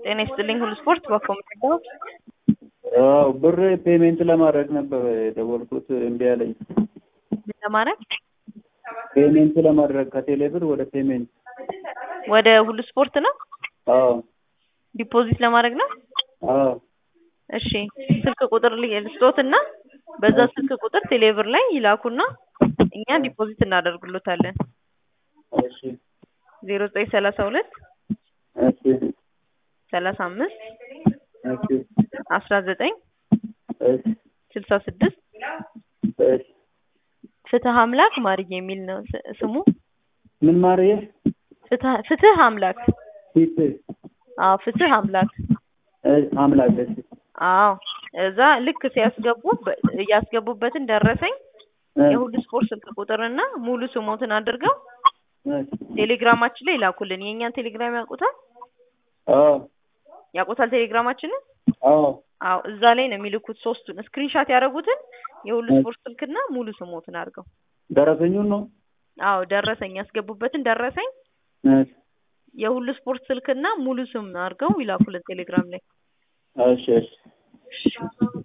ጤና ይስጥልኝ ሁሉ ስፖርት በኮምፒውተር አዎ ብር ፔሜንት ለማድረግ ነበር የደወልኩት እምቢ አለኝ። ምን ለማድረግ ፔሜንት ለማድረግ ከቴሌ ብር ወደ ፔሜንት ወደ ሁሉ ስፖርት ነው አዎ ዲፖዚት ለማድረግ ነው አዎ እሺ ስልክ ቁጥር ልስጦትና በዛ ስልክ ቁጥር ቴሌብር ላይ ይላኩና እኛ ዲፖዚት እናደርግሎታለን እሺ ዜሮ ዘጠኝ ሰላሳ ሁለት እሺ ሰላሳ አምስት እሺ አስራ ዘጠኝ እሺ ስልሳ ስድስት እሺ ፍትህ አምላክ ማርዬ የሚል ነው ስ- ስሙ ምን ማርዬ ፍትህ ፍትህ አምላክ ፊት አዎ ፍትህ አምላክ እሺ አምላክ እሺ አዎ እዛ ልክ ሲያስገቡ በ- ያስገቡበትን ደረሰኝ የሁሉ ስፖርት ስልክ ቁጥርና ሙሉ ስሞትን አድርገው እሺ ቴሌግራማችን ላይ ይላኩልን። የእኛን ቴሌግራም ያውቁታል አዎ ያውቁታል ቴሌግራማችንን? አዎ አዎ እዛ ላይ ነው የሚልኩት። ሶስቱን ስክሪንሻት ያደረጉትን የሁሉ ስፖርት ስልክና ሙሉ ስሞትን አድርገው። ደረሰኙን ነው አዎ ደረሰኝ ያስገቡበትን ደረሰኝ እሺ የሁሉ ስፖርት ስልክና ሙሉ ስም አድርገው ይላኩልን ቴሌግራም ላይ። እሺ እሺ